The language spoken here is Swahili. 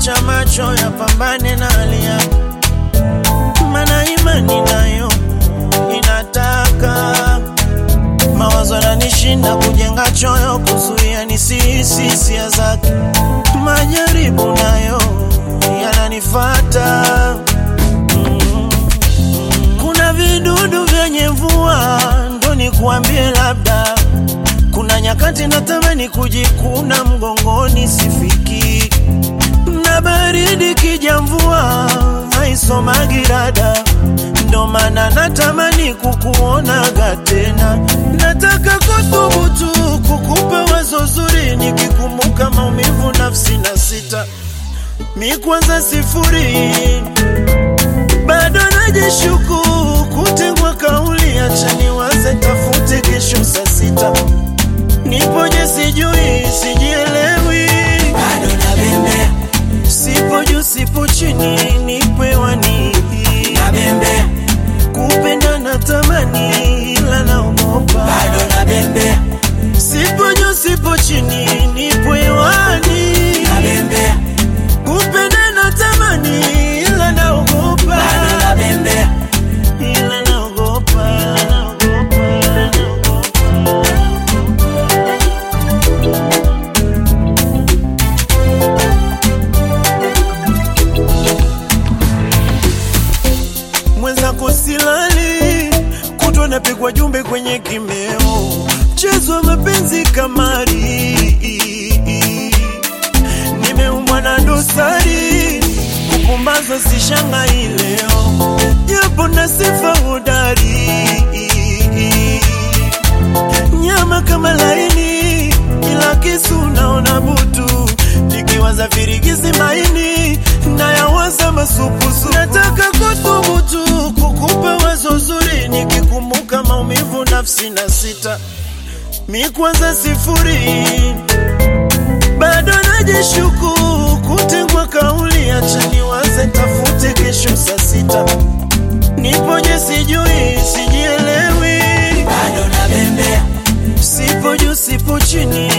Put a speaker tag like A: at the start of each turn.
A: acha macho yapambane na hali yake, mana imani nayo inataka mawazo yananishinda kujenga choyo, kuzuia nisihisi hisia zake, majaribu nayo yananifata mm. Kuna vidudu vyenye mvua, ndo nikuambie labda kuna nyakati natamani kujikuna mgongoni, sifiki na baridi kija, mvua haisomagi rada, ndo maana natamani kukuonaga tena. Nataka kuthubutu kukupa wazo zuri, nikikumbuka maumivu nafsi na sita mi kwanza sifuri, bado najishuku kutengwa kauli, acha niwaze tafute kesho saa sita nipoje sijui sijielewi,
B: bado nabembea
A: sipo juu sipo chini, nipewani
B: nabembea
A: kupenda na tamani, ila naogopa
B: bado nabembea
A: sipo juu sipo chini, nipewani
B: nabembea
A: kupenda na tamani, ila naogopa
B: bado nabembea
A: ila naogopa, ila naogopa, ila naogopa. mwenzako silali, kutwa napigwa jumbe kwenye kimeo, mchezo wa mapenzi kamari, nimeumbwa na dosari, kupumbazwa sishangai leo, japo na sifa hodari, nyama kama laini, ila kisu naona butu, nikiwaza virigisi maini nayawaza masupusu. Nataka kuthubutu kukupa wazo zuri, nikikumbuka maumivu nafsi na sita mi kwanza sifuri, bado najishuku kutengwa kauli, acha niwaze tafute kesho saa sita nipoje sijui sijielewi,
B: bado nabembea
A: sipo juu sipo chini,